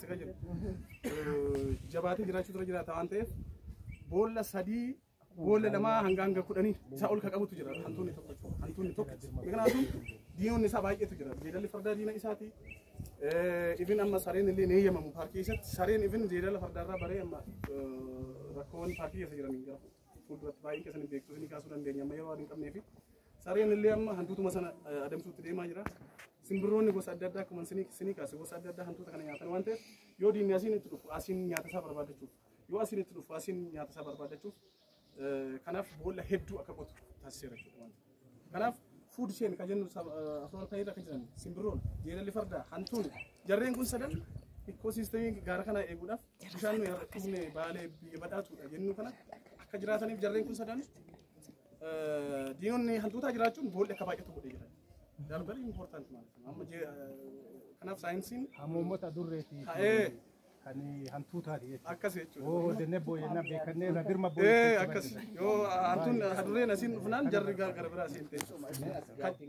keessa kan jiru jabaatee jiraachuu dura jiraata waan ta'eef boolla sadii boolla lamaa hanga hanga kudhanii isaa ol ka qabutu jira hantuunni tokko jechuudha. hantuunni tokko kanaafuu diinonni isaa baay'eetu jira jeedalli fardaa diina isaati ibin amma sareen illee ni eeyyamamu paarkii keessatti sareen ibin jeedala fardaarraa baree amma rakkoon paarkii keessa jiranii gara fuulduratti baay'ee keessanii beektu isinii kaasuu dandeenya amma yeroo adiin qabnee fi sareen illee amma hantuutuma sana adamsuutti deemaa jira. Simbirroonni gosa adda addaa akkuma isinii kaase gosa adda addaa hantuuta kana nyaatan waan ta'eef yoo diinni asiin itti dhufu asiin nyaata isaa barbaadachuuf yoo asiin itti dhufu asiin nyaata isaa barbaadachuuf kanaaf boolla hedduu akka qotu taasiseera jechuudha waan ta'eef. Kanaaf fuud isheen kan jennu afur ta'ee irra kan jiran simbirroon jeedalli fardaa hantuun jarreen kun sadan ikkoosiistemii gaara kana eeguudhaaf bishaan nuyi har'a dhufne baalee biyya badhaatuudha jennu kana akka jiraataniif jarreen kun sadan diinonni hantuutaa jiraachuun boolli akka baay'atu godhee jira. Darbali important ማለት ነው። amma kanaaf saayinsiin Hamoomota durreeti ta'ee kan hantuutaati jechuudha. akkas jechuudha. Oo dennee booyyannaa beekannee irra dirma Ee booyyee. akkas yoo hantuun hadurreen asiin dhufnaan jarri gara biraa asiin ta'e.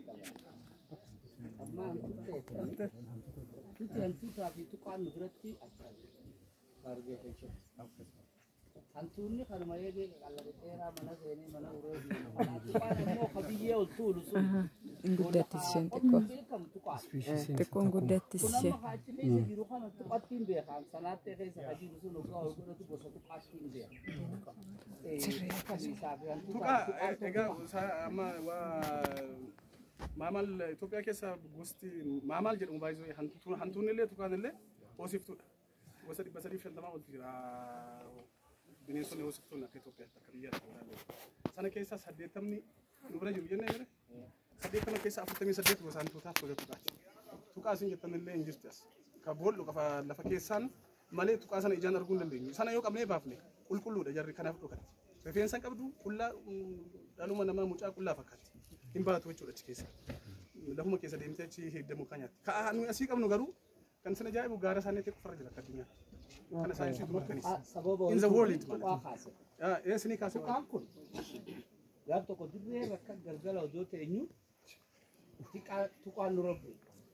Nuti hantuutaa fi tuqaan nu biratti argee jechuudha. Hantuunni kanuma eegee qallaba dheeraa mana seenee mana uree deemu. Tuqaan immoo ka biyyee ol tuulu sun. Guddattis isheen xiqqoo. Beekamu tuqaa. Xiqqoon guddattis Kun ishee. amma achi keessa jiru kana tuqattiin beekan. Sanaattee keessa ka jiru sun ogaa ol godhatu gosa tuqaattiin beeka. Akkasiisaa fi hantuutaa Tuqaa egaa isaa amma waa maamal Itoophiyaa keessa gosti maamal jedhamu baay'ee hantuun hantuun illee tuqaan illee hoosiftuudha. Gosa dhibba sadii fi shantamaa olti jira. Bineensonni hoosiftuun akka Itoophiyaatti akka biyyaatti. Sana keessaa saddeettamni nu bira jiru jennee jira. Saddeettama keessaa afurtamii saddeet gosa hantuutaaf gosa tuqaati. Tuqaa isin jettan illee hin jirti as. Ka bool'u qafa lafa keessaan malee tuqaa sana ijaan arguu hin dandeenyu. Sana yoo qabnee baafne qulqulluudha jarri kanaaf dhokatti. Rifeensa qabdu qullaa dhaluma namaa mucaa qullaa fakkaatti. Hin baatu jechuudha achi keessa. Lafuma keessa deemtee achi heeddamu kan nyaatti. Ka nuyi asii qabnu garuu kan isin ajaa'ibu gaara isaanii ta'e qofarra jira akka addunyaatti. Kana saayinsiitu mirkaneessa. sababa In the world tuqaa ማለት kaase. ነው. Ee isinii kaasee waan. Tuqaan kun gaaf tokko dirree bakka galgala odoo teenyu tuqaa- tuqaan nu robbe.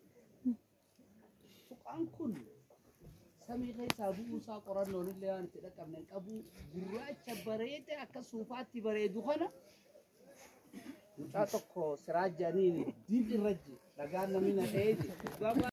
Tuqaan kun samii keessaa bu'uusaa qorannoon illee waan itti dhaqqabne hin qabu gurraacha bareede akka suufaatti bareedu kana mucaa tokko siraajaniin diin irra dhagaan namni na dha'ee